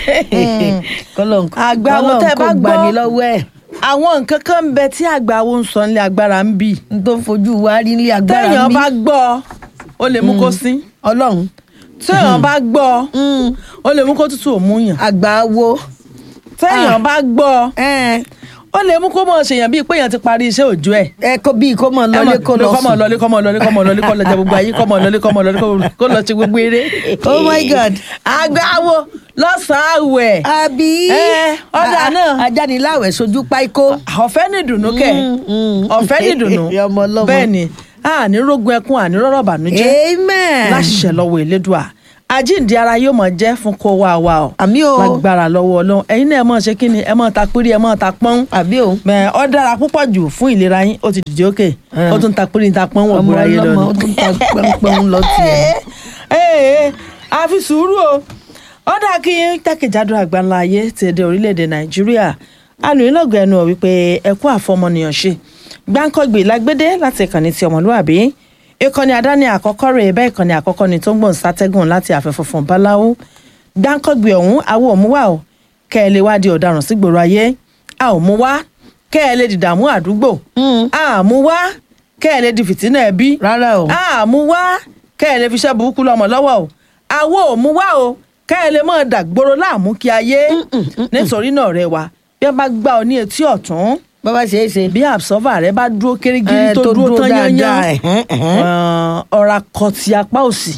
kọlọ́n Àgbáwo tẹ́ ẹ bá gbọ́. gbani lọ́wọ́ ẹ̀ àwọn nǹkan kan ń bẹ tí àgbáwo ń sọ nílé agbára ń bì n tó fojú wa rí ní agbára téèyàn mi bá gbọ́ ó lè mú kó sín ọlọ́run téèyàn bá gbọ́ ó lè mú kó tútù òmúyàn àgbà wo téèyàn bá gbọ́ ẹ ó lè mú kó mọ̀ ṣèyàn bíi pé èèyàn ti parí iṣẹ́ òjò ẹ̀ ẹ kó bíi kó mọ lọlé kó lọ kọ́mọ sùn lọlé kọ́mọ lọlé kọ́mọ lọlé kọ́ lọ jẹ gbogbo ayé kọ́mọ lọlé kọ́mọ lọlé kó lọ ṣe gbogbo eré. Oh my God. àgbáwo lọ́sàn-án àwẹ̀ àbí Ẹ, ọ̀dà a- náà. ajániláwẹ̀ sojú páíkó ọ̀fẹ́ ní ìdùnnú kẹ̀ mm. ọ̀fẹ́ ní ìdùnnú Ọmọ ọlọ́mọ. bẹ́ẹ̀ ni àní rógun ẹkún àní rọ́rọ̀ bànújẹ́ amen láṣìṣẹ́ lọ́wọ́ elédùà àjíǹde ara yóò mọ̀ jẹ́ fún kó wá wa o àmì o lágbára lọ́wọ́ ọlọ́run ẹ̀yin náà ẹ mọ̀ ṣe kí ni ẹ mọ̀ ta pírí ẹ mọ̀ ta pọ́n àbí o Bẹ́ẹ̀, ọ dára púpọ̀ jù fún ìlera yín ó ti dìde òkè Ẹ. ó tún ta pírí ta pọ́n wọ̀ ọmọ gbúra yé ọlọ́mọ ó lọ́nà. tún ta pẹ́ńpẹ́ń lọ tiẹ̀ ee a fi sùúrù o ó dà kí jákèjádò àgbáńlá ayé ti èdè orílẹ̀-èdè nàìjíríà alùpùpù ẹnu ọ̀ wípé ẹkú àfọmọnìyàn ṣe gbáǹkọ́gbè lágbédé láti ìkànnì ti ọmọlúwàbí ìkànnì àdáni àkọ́kọ́ rẹ̀ bẹ́ẹ̀ ìkànnì àkọ́kọ́ ni tó ń gbọ̀n sátẹ́gùn láti àfẹ́ funfun báláwo gbáǹkọ́gbè ọ̀hún àwọn òmùwà o kẹ́ ẹ lè wá di ọ̀daràn sígboro ayé a ò mú wá kẹ́ ẹ lè dìdààmú àdúgbò a mú wá kẹ́ ẹ lè di fìtínà ẹbí rárá o àmú wá kẹ́ ẹ lè fi iṣẹ́ burúkú lọ́mọ lọ́wọ́ o àwo ò mú wá o kẹ́ ẹ lè mọ̀ dàgbòrò láàmú kí ayé nítorí náà rẹ wa bí wọ́n bá gbá ọ ní etí ọ̀tún bàbá ṣe é ṣe bí absorber rẹ bá dúró kérégírí Ẹ, tó tó dúró dúró tán dáadáa, yányán ẹ̀hẹ́n, ẹ̀hẹ́n. ọ̀rá kọ ti apá òsì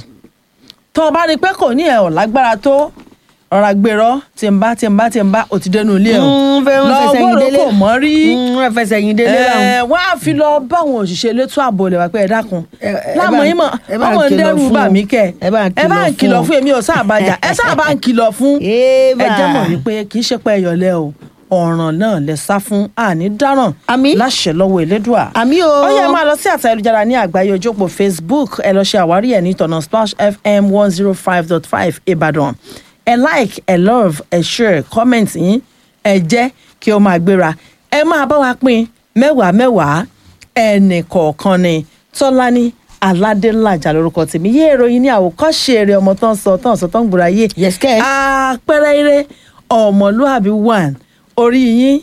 tó o bá rí i pé kò ní ẹ̀ ọ̀ lágbára tó ọ̀rá gbèrọ tí n bá tí n bá tí n bá ò ti dẹnu ilé ẹ̀ Mm, fẹ́- ń fẹsẹ̀ yín délé. kò mọ́ rí Mm, wọ́n fẹsẹ̀ yín délé báwọn. ẹ wọ́n á fi lọ báwọn òṣìṣẹ́ elétò ààbò lè wá pé ẹ dákun Ẹ- ẹ láàmú bá- yín mọ̀ ẹ bá ń ọmọ ń kìlọ̀ dẹ́rù fún bà o. mí kẹ́ ẹ bá ń ẹ bá ń kìlọ̀ kìlọ̀ fún fún èmi ò sáà bá jà ẹ sáà bá ń kìlọ̀ fún Ébà. ẹ jẹ́ mọ̀ wípé kì í ṣe pé ẹyọ̀lẹ́ o ọ̀ràn náà lẹ sá fún àní dáràn Àmín. láṣẹ lọ́wọ́ elédùà àmì o ó yẹ máa lọ sí àtà ayélujára ní àgbáyé ojópò facebook ẹ lọ ṣe àwárí ẹ ní tọ̀nà splash fm one zero five dot five ìbàdàn ẹ like ẹ love ẹ share comment yín ẹ jẹ́ kí ó máa gbéra ẹ máa bá wa pín mẹ́wàá mẹ́wàá ẹnì kọ̀ọ̀kan ni tọ́lání aládélájà lórúkọ tèmi yé ìròyìn ní àwòkọ́ṣe eré ọmọ tó ń sọ tó ń sọ tó ń gbòòrò ayé Yes, kẹ́. àpẹẹrẹ eré ọmọlúàbí one orí yín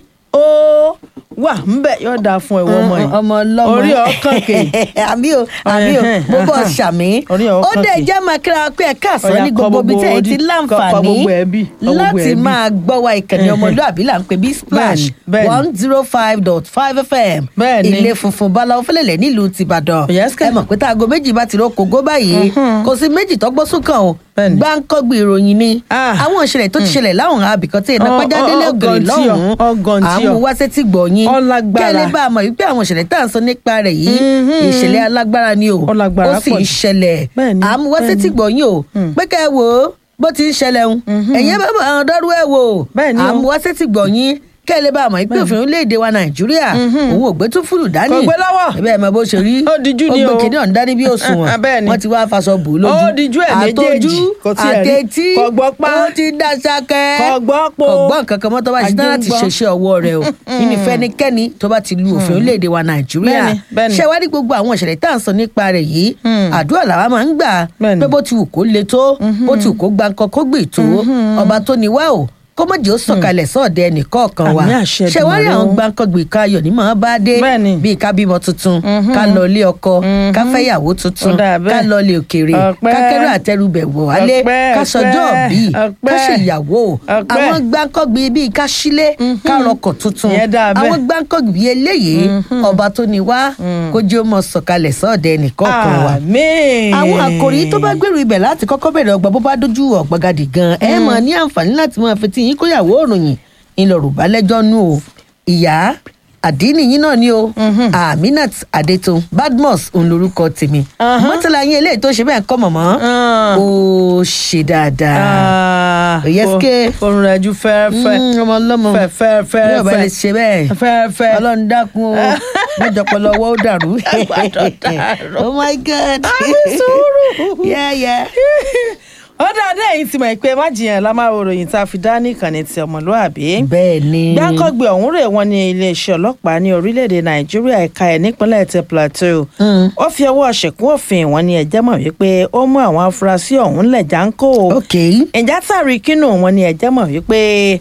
ó wà ńbẹ yóò dáa fún ẹwọ ọmọ yìí ọmọ ọlọmọ orí ọkàn kè àbí o àbí o Ẹhẹ́n, mo bọ ẹhẹ́n. ṣàmì Orí ó ọkàn dẹ̀ kì. jẹ́ máa kíra pé ẹ káàsán Ọya, ní kọ gbogbo ibi gbogbo tẹ́ ẹ ti orí- kọ- kọ láǹfààní gbogbo ẹbí, kọ gbogbo láti ẹbí. máa gbọ́ wa ìkànnì ọmọlúàbí là ń pè bí splash Bẹ́ẹ̀ni, bẹ́ẹ̀ni. one zero five dot five fm Bẹ́ẹ̀ni. ilé funfun báláwo fẹlẹ̀lẹ̀ nílùú tìbàdàn Yes, kẹ́. ẹ mọ̀ pé tá aago méjì bá ti ro kògó báyìí kò sí méjì tọ́gbọ́ súnkàn o Bẹ́ẹ̀ni. gbáǹkọ́gbì ìròyìn ni Ah. àwọn ìṣẹ̀lẹ̀ tó ti ṣẹlẹ̀ láwọn abìkan tí iná Ọ- pàjádélé ọ- ògèrè ọgàn tí ọ, lọ́hùn-ún ọgàn tí ọ. àwọn wá sétí gbọ̀nyìn Ọlágbára. kẹ́lẹ́ bá a mọ̀ wípé àwọn ìṣẹ̀lẹ̀ tá à ń sọ nípa rẹ̀ yìí ìṣẹ̀lẹ̀ alágbára ni o Ó lágbára ó sì pọ̀ ń jù. ṣẹlẹ̀ Bẹ́ẹ̀ni, àmúwá sétí gbọ̀nyìn o pé kẹ́ ẹ wò ó bó ti ń ṣẹlẹ̀ ń ẹ̀yẹ́ bá bá àwọn dọ́rú ẹ̀ wò ó Bẹ́ẹ̀ni o. àmúwá sétí gbọ̀nyìn kẹ́lẹ́ bá a mọ̀ wípé òfin orílẹ̀-èdè wa nàìjíríà òun ò gbé tún fúlù dání Kò gbé lọ́wọ́. bẹ́ẹ̀ mọ bó ṣe rí Ó dijú ni ó o. gbé kinní ọ̀hún dání bí òṣùwọ̀n Bẹ́ẹ̀ni. wọ́n ti wá faṣọ bò ó lójú Ó dijú ẹ̀ méjèèjì. àtọjú Kò tiẹ̀ rí. àtẹtí Kò gbọ́ pa. ó ti dá sákẹ́ Kò gbọ́ po. kò gbọ́ nǹkan kan mọ́ tó bá ṣe tán láti Àjẹ́ ń gbọ́. ṣeṣẹ́ ọwọ́ rẹ̀ o nínú fẹ́nikẹ́ni tó bá ti lu òfin orílẹ̀-èdè wa nàìjíríà Bẹ́ẹ̀ni, bẹ́ẹ̀ni. ṣé wá ní gbogbo àwọn ìṣẹ̀lẹ̀ tá à ń sọ nípa rẹ̀ yìí àdúrà làwa máa ń gbà Bẹ́ẹ̀ni. pé bó ti wù kó le tó bó ti wù kó gba nǹkan kó gbè tó ọba tó ní wá o kó mọ̀ jẹ́ ó sọ̀kalẹ̀ sọ́ọ̀dẹ ẹnìkọ̀ọ̀kan wa Àmì àṣẹ ṣé wá rí Èdùmàrè àwọn o. gbàǹkangbè káyọ̀ ní màá bá dé Bẹ́ẹ̀ni. bíi ká bímọ tuntun ká lọ ilé ọkọ ká fẹ́yàwó tuntun Ó dà bẹ́ẹ̀. ká lọ ilé òkèèrè Ọpẹ́. ká kẹ́rù àtẹrùbẹ̀ wọ̀ wálé Ọpẹ́, ká sọjọ́ ọpẹ́, bíi ká ọpẹ́. ṣèyàwó Ọpẹ́. àwọn gbàǹkangbè bíi ká sílé ká rọkọ̀ tuntun Ìyẹn dà bẹ́ẹ̀. àwọn gbàǹkangbè eléyìí ọba tó ní wá kó jẹ́ ó mọ sọ̀kalẹ̀ sọ́ọ̀dẹ ẹnìkọ̀ọ̀kan wa àmín àwọn àkòrí tó bá gbèrú ibẹ̀ láti kọ́kọ́ bẹ̀rẹ̀ ọgbà bó bá dojú ọ̀gbagadì gan ẹ mọ̀ ní àǹfààní láti máa fi tí yín kóyàwó òròyìn ńlọrọ̀ lẹ́jọ́ nù o ìyá àdínì yín náà ni o aminat adetun badmus òun lorúkọ tèmi mọ́tàlá yín eléyìí tó ṣe bẹ́ẹ̀ kọ́ mọ̀mọ́ Ah. ó ṣe dáadáa Òyẹ́sìké. orun rẹ̀ ju fẹ́ẹ́fẹ́ Mm, ọmọ ọlọ́mọ fẹ́ẹ́fẹ́ bí ọba lè ṣe bẹ́ẹ̀ fẹ́ẹ́fẹ́ ọlọ́run dákun o mọ́jọpọ̀lọ́ ọwọ́ ó dàrú Gbọ́dọ̀ dàrú. oh my god Àmì sùúrù. yeah yeah ó dáadáa èyí ti mọ̀ pé má jiyàn la máa wo ròyìn tá a fi dá ní ìkànnì ti ọmọlúàbí. bẹ́ẹ̀ ni. gbáǹkọ́gbé ọ̀hún rè wọ́n ní iléeṣẹ́ ọlọ́pàá ní orílẹ̀-èdè nàìjíríà ẹ̀ka ẹ̀ nípínlẹ̀ ti plateau. ó fi ọwọ́ ṣẹ̀kún òfin wọn ní ẹ̀jẹ̀ mọ̀ wípé ó mú àwọn afurasí ọ̀hún lẹ̀ jáńkó. ok. ìjà tàrí kínú wọn ní ẹ̀jẹ̀ mọ̀ wípé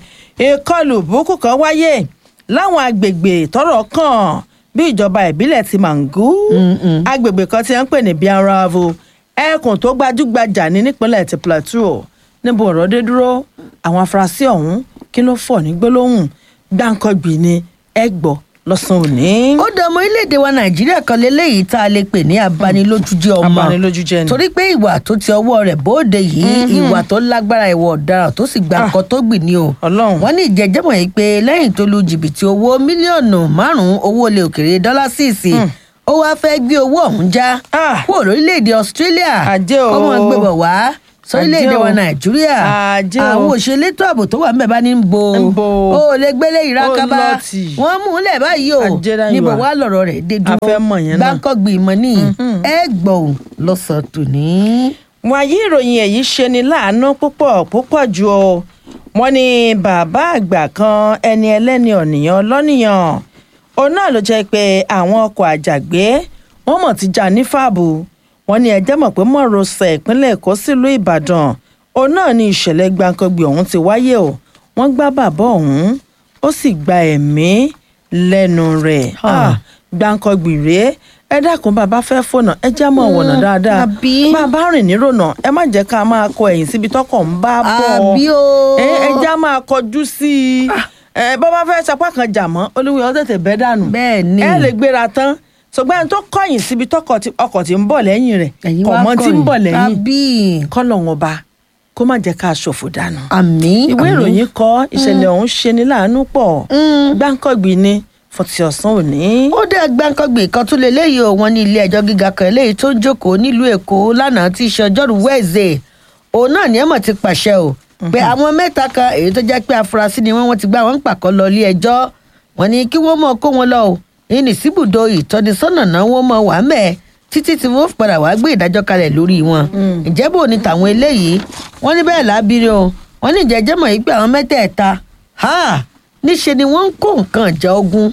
ìkọlù burúkú kan wáyé láwọn agbègbè tọ́rọ̀ kàn bí ìjọba ìbílẹ̀ ti Mangu agbègbè kan tí wọ́n ń pè ní Biaravo ẹkùn tó gbajúgbajà ní nípínlẹ̀ ti Plateau níbo ọ̀rọ̀ dé dúró àwọn afurasí ọ̀hún kí ló fọ̀ ní gbólóhùn gbáǹkọ́gbì ni ẹ gbọ́ lọ́sàn-án òní. ó dá ọmọ orílẹ̀-èdè wa nàìjíríà kan léléyìí tá a lè pè ní abanilójújẹ́ ọmọ abanilójújẹ́ ni. torí pé ìwà tó ti ọwọ́ rẹ̀ bóde yìí ìwà tó lágbára ìwà ọ̀daràn tó sì gba nǹkan tó gbìn ní o Ọlọ́run. wọ́n ní ìjẹ́jẹ́mọ̀ yìí pé lẹ́yìn tó lu jìbìtì owó mílíọ̀nù márùn-ún owó ilẹ̀ òkèrè dọ́là síìsì ó wáá fẹ́ gbé owó ọ̀hún já Ah. kúrò lórílẹ̀‐èdè Australia Àjẹ́ o. ọmọ gbẹ̀bọ̀ wá sórílẹ̀‐èdè Àjẹ́ o. wa Nàìjíríà Àjẹ́ o. àwọn òṣèlétò ààbò tó wà ń bẹ̀ bá ní ń bo Ń bo. ó lè gbélé ìrákábá Ó lọ́ọ̀tì. wọ́n mú un lẹ̀ báyìí o Àjẹ́ dáyìí níbo wá. wá lọ̀rọ̀ rẹ̀ dé A fẹ́ mọ̀ yẹn náà. gbáǹkọ́gbì ìmọ̀ ní ẹ gbọ̀n lọ́sàn tòní. wàyí ìròyìn èyí ṣe ni láàánú púpọ̀ púpọ̀ jù o wọ́n ní bàbá àgbà kan ẹni ẹlẹ́ni ọ̀nìyàn lọ́nìyàn òun náà ló jẹ́ pé àwọn ọkọ̀ àjàgbé wọ́n mọ̀ ti já ní fàbù wọ́n ní ẹjẹ́ mọ̀ pé mọ̀rọ̀sẹ̀ ìpínlẹ̀ èkó sílùú ìbàdàn òun náà ní ìṣẹ̀lẹ̀ gbàǹkangbì ọ̀hún ti wáyé o wọ́n gbá bàbá ọ̀hún ó sì gba ẹ̀mí lẹ́nu rẹ̀ Ah. Ah, gbàǹkangbì rèé ẹ dákun bàbá fẹ́ fònà ẹ já mọ̀ wọ̀nà Mm, dáadáa àbí? bàbá rìn nírònà ẹ má jẹ́ ká máa kọ ẹ̀yìn síbi tọkọ̀ ń bá bọ̀ àbí o. ẹ ẹ já máa kọjú sí i ẹ bọ́ bá fẹ́ sapá kan jà mọ́ olúwe ọ tètè bẹ́ dànù bẹ́ẹ̀ ni ẹ lè gbéra tán ṣùgbọ́n ẹni tó kọ̀yìn síbi tọkọ̀ tí ọkọ̀ tí ń bọ̀ lẹ́yìn rẹ̀ ẹ̀yin kọ̀ wá mọ́ tí ń bọ̀ kọ̀yìn. lẹ́yìn àbí kọ́lọ̀ wọn ba kó má jẹ́ ká ṣòfò dànù. àmì ìwé àmì. ìròyìn kọ ìṣẹ̀lẹ̀ ọ̀hún ṣe ní láàánú pọ̀ Mm. gbáǹkọ̀gbì ni fọ̀tì ọ̀sán òní. ó dá gbàǹkangbè kan tún lè léyìí o wọn ní ilé ẹjọ́ gíga kan eléyìí tó ń jókòó nílùú èkó lánàá tí í ṣe ọjọ́rú wẹ́ẹ̀zẹ̀ òun náà ní ẹ̀mọ̀ ti pàṣẹ o pé àwọn mẹ́ta kan èyí tó jẹ́ pé afurasí ni wọ́n wọ́n ti gbá wọn pàkọ́ lọ ilé ẹjọ́ wọn ní kí wọ́n mọ̀ kó wọn lọ o ní síbùdó ìtọ́nisọ́nà náà wọ́n mọ̀ wà mẹ́ẹ̀ títí tí wọ́n fi padà wá gbé ìdájọ́ kalẹ̀ lórí wọn ǹjẹ́ bò ní tàwọn eléyìí wọ́n ní bẹ́ẹ̀ lábírí o wọ́n ní ìjẹ́jẹ́ mọ̀ yìí pé àwọn mẹ́tẹ̀ẹ̀ta ha níṣe ni wọ́n ń kó nǹkan ìjà ogun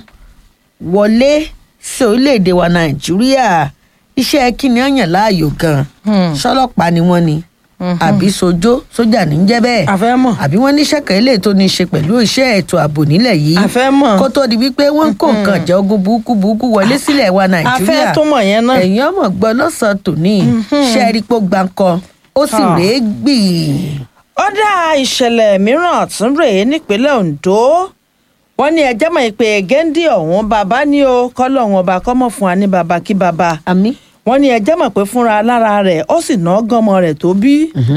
wọlé sí orílẹ̀-èdè wa nàìjíríà iṣẹ́ kíni á yàn láàyò gan Hmm. ṣọlọ́pàá ni wọ́n ni àbí sojó sójà ní jẹ́ bẹ́ẹ̀ àfẹ́ mọ̀ àbí wọ́n níṣẹ́ kan eléyìí tó ní í ṣe pẹ̀lú iṣẹ́ ètò ààbò nílẹ̀ yìí àfẹ́ mọ̀ kó tó di wípé wọ́n ń kó nǹkan ìjà ogun burúkú burúkú wọlé sílẹ̀ wa nàìjíríà àfẹ́ tó mọ̀ yẹn náà. ẹ̀yin ọmọ gbọ́ lọ́sàn-án tòní ṣẹ́ẹ́rìpọ̀ gbàǹkọ ó sì Ah. rèé gbì ó dá ìṣẹ̀lẹ̀ mìíràn tún rèé nípínlẹ̀ Ondo wọ́n ní ẹjẹ́ mọ̀ pé géńdé ọ̀hún bàbá ní o kọ́lọ̀ wọn ọba kọ́mọ̀ fún wa ní bàbá kí bàbá àmì wọ́n ní ẹjẹ́ mọ̀ pé fúnra lára rẹ̀ ó sì ná gánmọ rẹ̀ tó bí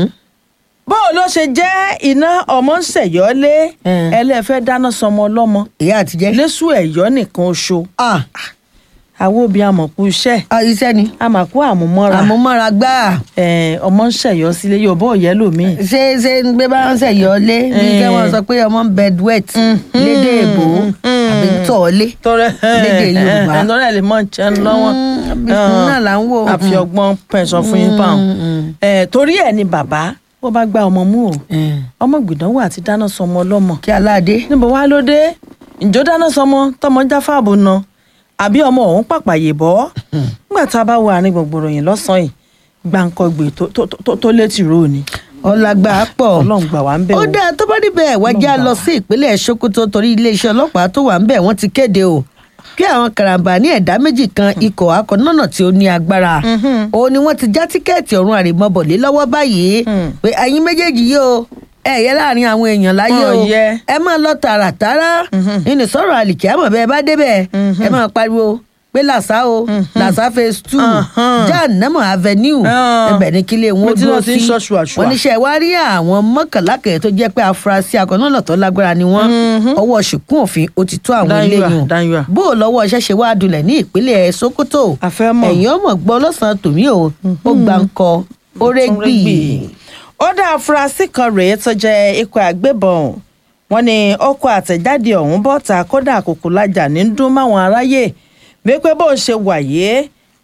báwo ló ṣe jẹ́ iná ọmọ ń ṣẹ̀yọ́lé Mm. ẹlẹ́fẹ́ dáná sọmọ ọlọ́mọ ìyá àtijẹ́ lẹ́sù ẹ̀yọ́ nìkan oṣù ah àwọn òbí àmọ̀kú iṣẹ́ ah, iṣẹ́ ni àmàkú àmúmọ́ra àmúmọ́ra gbáà. Eh, ọmọ ń ṣẹ̀yọ́ sílé yóò bọ́ òyẹ́ lòmíì ṣé ṣé ń gbé bá ń ṣẹ̀yọ́ lé bí Eh. kẹ́ wọ́n sọ pé ọmọ ń bed wet lédè èbó àbí ń tọ̀ lé tọrẹ lédè Yorùbá. ẹnlọrẹ lè mọ jẹun lọ́wọ́ Mm, àbí náà là ń wò. àfi ọgbọ́n pẹ̀sán fún yín báwọn Eh, torí ẹ̀ ni bàbá ó bá gba ọmọ mú o Mm. ọmọ gbìdánwò àti dáná sọmọ ọlọ́mọ kí aládé níbo wá ló dé ǹjọ́ dáná sọmọ tọmọ jáfàbù na àbí ọmọ ọ̀hún pàpàyè bọ́ nígbà tá a bá wo àárín gbogbo yìí lọ́sàn-án yìí gbàǹkọ̀gbè tó- tó- tó- tó létí ro ni ọlágbà pọ̀ ọlọ́run gbà wá ń bẹ̀ ó o. dáa tó bá níbẹ̀ wájà Ọlọ́run lọ gbà sí ìpínlẹ̀ Sokoto torí iléeṣẹ́ ọlọ́pàá tó wà ń bẹ̀ wọ́n ti kéde o pé àwọn karambà ní ẹ̀dá méjì kan ikọ̀ akọ̀nọ́nà tí ó ní agbára òun ni wọ́n ti já tíkẹ́ẹ̀tì ọ̀run àrèmọ́bọ̀lé lọ́wọ́ báyìí Mm. pé ẹ̀yin méjèèjì yìí o ẹ yẹ láàrin àwọn èèyàn láyé o Ọ̀ yẹ. ẹ máa lọ tààràtàrà nínú sọ̀rọ̀ àlìkí àmọ̀ bẹ́ẹ̀ bá débẹ̀ ẹ máa pariwo pé làṣà o làṣà phase two Mhm. jahannama avenue Ah. ẹbẹ̀ ní kílé wọn ó Mo ti dúró lọ sí sí ṣọ́ṣùàṣùà. wọ́n níṣẹ́ wá rí àwọn mọ́kànlá kẹ̀yẹ́ tó jẹ́ pé afurasí akọ̀nọ́nà tó lágbára ni wọ́n ọwọ́ ṣìkún òfin ó ti tó àwọn Dáńyúà, eléyìí dáńyúà. bó o lọ́wọ́ iṣẹ́ ṣe wá dulẹ̀ ní ìpínlẹ̀ Sokoto A fẹ́ mọ̀. ẹ̀yìn ọmọ gbọ́ lọ́sàn-án tòmí o ó gbà ń kọ ó rẹ́gbì ó dá afurasí kan rèé tó jẹ́ ikọ̀ àgbébọn wọ́n ní ọkọ̀ àtẹ̀jáde ọ̀hún bọ́ta kódà àkókò lajà ní dún máwọn aráyé wípé bó ń ṣe wàyé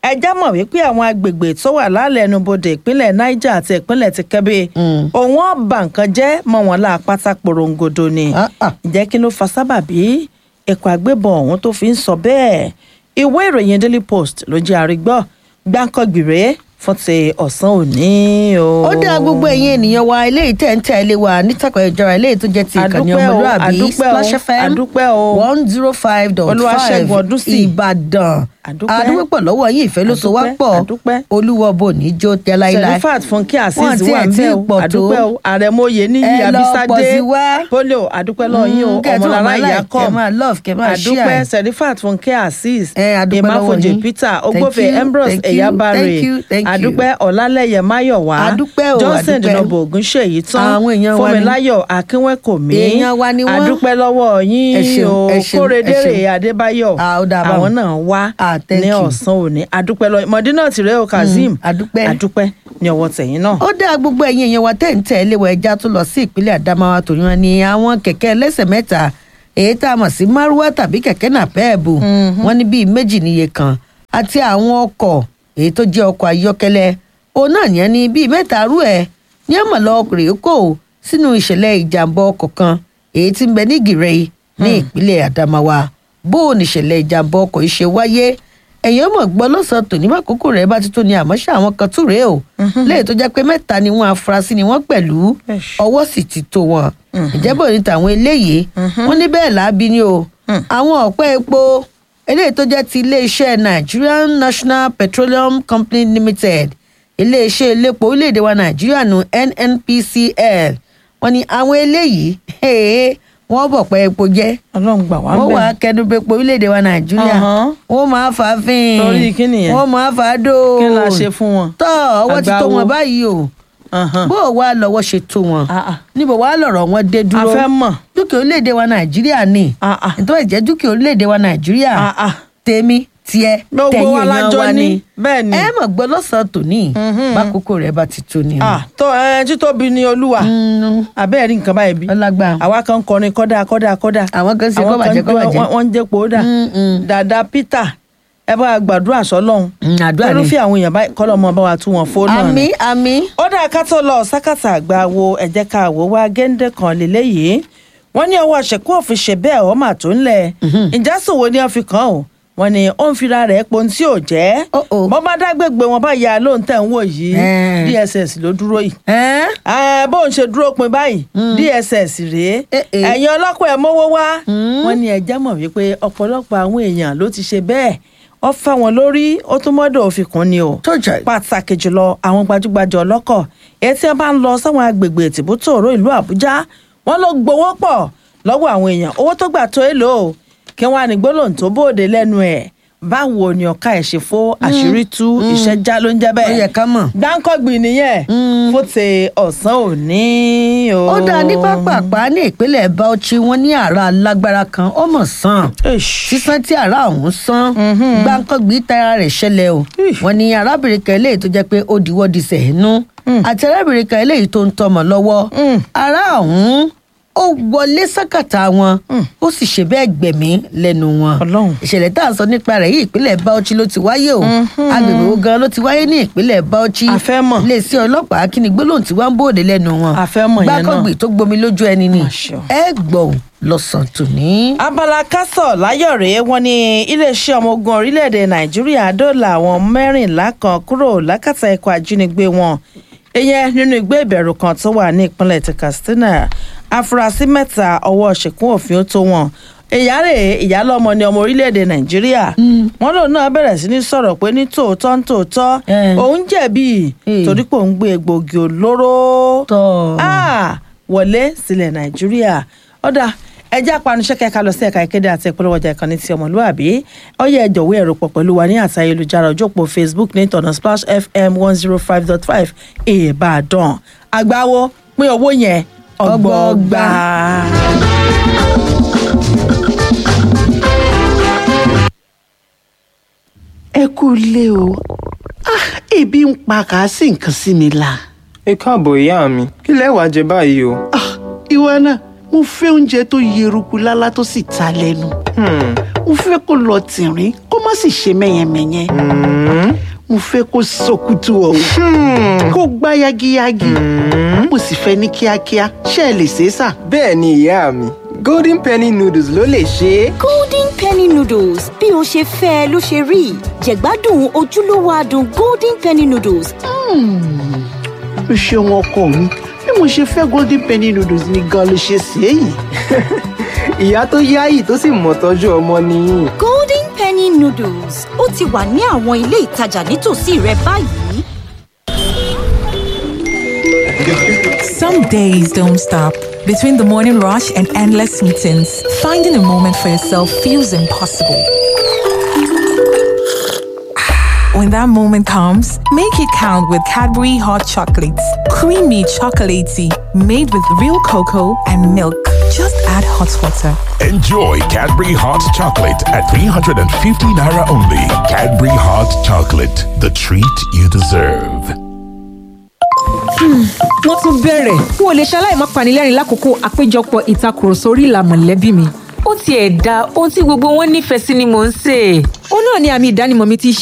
ẹjá mọ̀ wípé àwọn agbègbè tó wà lálẹ́ ẹnubodè ìpínlẹ̀ niger àti ìpínlẹ̀ ti kẹ́bí Mm. òun ọba nǹkan jẹ́ mọ́ wọn lá pátá porongodo ni Ah, ah. ǹjẹ́ kí ló fa sábàbí ẹ̀kọ́ agbébọn ọ̀hún tó fi ń sọ bẹ́ẹ̀ ìwé ìròyìn daily post ló jẹ́ àrígbọ́ gbáǹkọ́gbìrè fún ti ọ̀sán òní o. ó dá gbogbo ẹ̀yin ènìyàn wa eléyìí tẹ̀ ń tẹ̀lé wa nítàkọ̀ ìjọra eléyìí tó jẹ́ ti ìkànnì Àdúpẹ́ o, ọmọlúàbí àdúpẹ́ o, splash fm àdúpẹ́ o. one zero five dot five Olúwaṣẹ́gun Ọdúnsì. ìbàdàn Àdúpẹ́. àdúpẹ́ lọ́wọ́ yín ìfẹ́ ló so wá Àdúpẹ́, pọ̀ àdúpẹ́. olúwọ bò ní jó tẹ láíláí serifat fúnkẹ́ Wọ́n azeez tiẹ̀ wà tí bẹ́ẹ̀ ì o pọ̀ tó. àdúpẹ́ o àrẹ̀mọye níyì Ẹ lọ pọ̀ abisade sí wá. polio àdúpẹ́ lọ́ọ́ yín o Mm, kẹ́ ẹ tún ọmọlára máa like, ìyá kẹ́ kọ́ ẹ máa love, kẹ́ ẹ máa àdúpẹ́ share. serifat fúnkẹ́ azeez Ẹ, àdúpẹ́ lọ́wọ́ emafojè yín. peter Thank ogbofe you, ambrose thank you, eyabare thank you, thank you. àdúpẹ́ ọ̀làlẹ́yẹ máyọ̀wá Àdúpẹ́ o, johnson àdúpẹ́. dinobo ogunṣèyí tán Àwọn èèyàn wa ni. fúnmiláyọ̀ akínwẹ́kọ̀mí Èèyàn wa ni wọ́n. àdúpẹ́ lọ́wọ́ Ẹ yín ṣeun, o ẹ ṣeun, ẹ kórèdèrè ṣeun. adébáyọ̀ Ah, ó dáa báwọn. àwọn náà wá Ah, thank ní you. ọ̀sán òní àdúpẹ́ lọ́ọ́ mọ̀dínà tìrẹ́ o kazeem àdúpẹ́. àdúpẹ́ ní ọwọ́ tẹ̀yìn náà. ó dá gbogbo ẹ̀yin èèyàn wa tẹ̀ ń tẹ̀ léwọ̀ ẹja tó lọ sí ìpínlẹ̀ Adamawa torí wọn ni àwọn kẹ̀kẹ́ ẹlẹ́sẹ̀ mẹ́ta èyí tá a mọ̀ sí márúwá tàbí kẹ̀kẹ́ nàpẹ́ẹ̀bù wọn ní bíi méjì níye kan àti àwọn ọkọ̀ èyí tó jẹ́ ọkọ̀ ayọ́kẹ́lẹ́ òun náà yẹn ní bíi mẹ́ta rú ẹ̀ ní àmọ̀ lọ rèé kò sínú ìṣẹ̀lẹ̀ ìjàmbá ọkọ̀ kan èyí tí ń bẹ ní Gìrẹ́ ní ìpínlẹ̀ Adamawa bó o níṣẹ̀lẹ̀ ìjàmbá ọkọ̀ yìí ṣe wáyé ẹ̀yin ọmọ gbọ́ lọ́sàn-án tòní bá kókó rẹ̀ bá ti tó ní àmọ́ ṣe àwọn kan tún rèé o lẹ́yìn tó jẹ́ pé mẹ́ta ni wọ́n afurasí ni wọ́n pẹ̀lú Ẹ̀ṣ. ọwọ́ sì ti tó wọn ìjẹ́bọ̀ ní tàwọn eléyìí wọ́n ní bẹ́ẹ̀ láabi ni o àwọn ọ̀pẹ́ epo eléyìí tó jẹ́ ti iléeṣẹ́ Nigerian National Petroleum Company Limited iléeṣẹ́ elépo orílẹ̀-èdè wa Nàìjíríà nù NNPCL wọ́n ní àwọn eléyìí hey, wọ́n bọ̀ pẹ́ epo jẹ́ ọlọ́run gbà wá ń wọ́n bẹ̀. wà kẹnubẹ́pọ̀ orílẹ̀-èdè wa nàìjíríà Ọ̀hán. wọ́n máa fà á fín Torí kí nìyẹn? wọ́n máa fà á dò kí la ṣe fún wọn. tọ́ ọwọ́ ti tó Àgbáwo. wọn báyìí o Ọ̀hán. bó o wá lọ́wọ́ ṣe tó wọn Ah, ah. níbo wàá lọ̀rọ̀ wọn dé a dúró fẹ́ mọ̀. dúkìá orílẹ̀-èdè wa nàìjíríà ni Ah, ah. nítorí ìjẹ́ dúkìá orílẹ̀-èdè wa nàìjíríà Ah, ah. tèmi tiẹ̀ Gbogbo tẹ̀yìn wa la èèyàn jọ wa ní. ni Bẹ́ẹ̀ ni. ẹ mọ̀ gbọ́ lọ́sàn-án tòní bákòókò rẹ̀ bá ti tó ni o. Ah, tó ẹ títóbi ni olúwa Mm, abẹ́ẹ̀ rí nǹkan báyìí bí. ọlágbá àwa kan kọrin kọ́dà kọ́dà kọ́dà. àwọn kan ṣe Àwọn kọ́ bàjẹ́ kọ́ kan bàjẹ́ wọ́n- wọ́n ń jẹ́ pòódà. Mm, mm. dàda peter ẹ bá wa gbàdúrà sọ́lọ́hún. Mm, àdúrà ni. irúfẹ́ àwọn èèyàn báyìí kọ́lọ́ mọ bá wa tú wọn fóònù náà ni. àmì àmì ó dáa ká tó lọ sákàtà àgbà wo ẹ̀jẹ̀ ká wò wá géńdé kan lélẹ́yìí wọ́n ní ọwọ́ àṣẹkù òfin ṣe bẹ́ẹ̀ ọ́ mà tó ń lẹ̀ ìjà sòwò ni wọ́n fi kàn ó wọ́n ní ó ń fira rẹ̀ pon tí ò jẹ́ Oh, oh. bọ́ bá dágbègbè wọn bá ya lóun tẹ̀ ń wò yìí Eh. dss ló dúró yìí ẹ́ ẹ bóun ṣe dúró pin báyìí dss rèé Eh, eh. ẹ̀yin ọlọ́pàá ẹ̀ mówó wá wọ́n ní ẹjẹ́ mọ̀ wípé ọ̀pọ̀lọpọ̀ àwọn èèyàn ló ti ṣe bẹ́ẹ̀ ó fà wọ́n lórí ó tún mọ́dọ̀ òfin kún ni o tó jẹ́ pàtàkì jùlọ àwọn gbajúgbajà ọlọ́kọ̀ èyí tí wọ́n bá ń lọ sáwọn agbègbè tìbútòrò ìlú àbújá wọ́n ló gbowó pọ̀ lọ́wọ́ àwọn èèyàn owó tó gbà tó èlò o kí wọ́n á ní gbólóhùn tó bóde lẹ́nu ẹ̀ báwo ni ọ̀ka ẹ̀ ṣe fó àṣírí tú iṣẹ́ já ló ń jẹ́ ó bẹ́ẹ̀ yẹ ká mọ̀. gbáǹkọ́gbìn nìyẹn fún ti ọ̀sán òní o. ó dáa ní pápápá ní ìpínlẹ̀ Bauchi wọ́n ní àrà lágbára kan ó mọ̀ sàn Eish. sísan tí àrà ọ̀hún sán gbáǹkọ́gbì tara rẹ̀ ṣẹlẹ̀ o wọ́n ní arábìnrin kan eléyìí tó jẹ́ pé ó diwọ́ di sẹ̀ẹ́nú àti arábìnrin kan eléyìí tó ń tọmọ lọ́wọ́ àrà ọ̀hún ó wọlé sákàtà wọn ó sì ṣe bẹ́ẹ̀ gbẹ̀mí lẹ́nu wọn Ọlọ́run. ìṣẹ̀lẹ̀ tá à ń sọ nípa rẹ̀ yìí ìpínlẹ̀ Bauchi ló ti wáyé o agbègbè wo gan ló ti wáyé ní ìpínlẹ̀ Bauchi A fẹ́ mọ̀. iléeṣẹ́ ọlọ́pàá kí ni gbólóhùn tí wọ́n ń bòde lẹ́nu wọn A fẹ́ mọ̀ yẹn náà. gbákọ̀gbì tó gbomi lójú ẹni ni Àṣọ. ẹ gbọ̀n lọ́sàn-án tòní. abala kásọ̀ láyọ̀ rèé wọ́n ní iléeṣẹ́ ọmọ ogun orílẹ̀-èdè nàìjíríà dóòlà àwọn mẹ́rìnlá kan kúrò lákàtà ikọ̀ ajínigbé wọn ìyẹn nínú igbó ìbẹ̀rù kan tó wà ní ìpínlẹ̀ ti katsina afurasí mẹ́ta ọwọ́ ṣìkún òfin ó tó wọn ìyá rẹ̀ ìyálọ́mọ ni ọmọ orílẹ̀-èdè nàìjíríà wọ́n lòun náà bẹ̀rẹ̀ sí ní sọ̀rọ̀ pé ní tòótọ́ ní tòótọ́ Eh. òun jẹ̀bi Eh. torí pé òun gbé egbògi olóró tọ́ Ah, wọlé sílẹ̀ nàìjíríà ọ̀dà ẹjẹ́ apanuṣẹ́ kẹ́ka lọ sí ẹ̀ka ìkéde àti ìpolówó ọjà ìkànnì ti ọmọlúwàbí ọyẹ ẹjọ̀wé ẹ̀rọ pọ̀ pẹ̀lú wa ní àti ayélujára ojú òpó facebook ní ìtọ̀nà splash fm one zero five dot five ìbàdàn àgbáwo pín owó yẹn ọgbọọgba. ẹ kú ilé o ah ebi ń pa kà á sì nǹkan sí mi la ẹ káàbọ̀ ìyá mi kí lẹ wá jẹ báyìí o. ah ìwọ náà mo fẹ́ oúnjẹ tó yeruku lálá tó sì ta lẹ́nu Hmm, mo fẹ́ kó lọ tìrín kó má sì ṣe mẹ́yẹmẹ́yẹ mo fẹ́ kó sọkútù ọ̀hún kó gbá yagiyagi mo sì fẹ́ ní kíákíá ṣé ẹ lè ṣe é sà. bẹ́ẹ̀ ni ìyá mi golden penny noodles ló lè ṣe é. golden penny noodles bí o ṣe fẹ́ ẹ ló ṣe rí jẹ̀gbádùn ojúlówó adùn golden penny noodles o ṣeun ọkọ mi bí mo ṣe fẹ́ golden penny noodles ni gan ló ṣe ṣe é yìí. ìyá tó yáyì tó sì mọ̀ tọ́jú ọmọ nìyí. golden penny noodles ó ti wà ní àwọn ilé ìtajà nítòsí rẹ báyìí. Some days don't stop. Between the morning rush and endless meetings, finding a moment for yourself feels impossible. When that moment comes, make it count with Cadbury Hot Chocolates. Creamy chocolatey, made with real cocoa and milk. Just add hot water. Enjoy Cadbury Hot Chocolate at 350 Naira only. Cadbury Hot Chocolate, the treat you deserve. wọ́n tún bẹ̀rẹ̀ n ò lè ṣaláì má panilẹ́rìn lákòókò àpéjọpọ̀ ìtakùrọ̀sọ orí ìlà mọ̀lẹ́bí mi. ó tiẹ̀ da ohun tí gbogbo wọn nífẹ̀ẹ́ sí ni mò ń sè é. ó náà ni àmì ìdánimọ̀ mi ti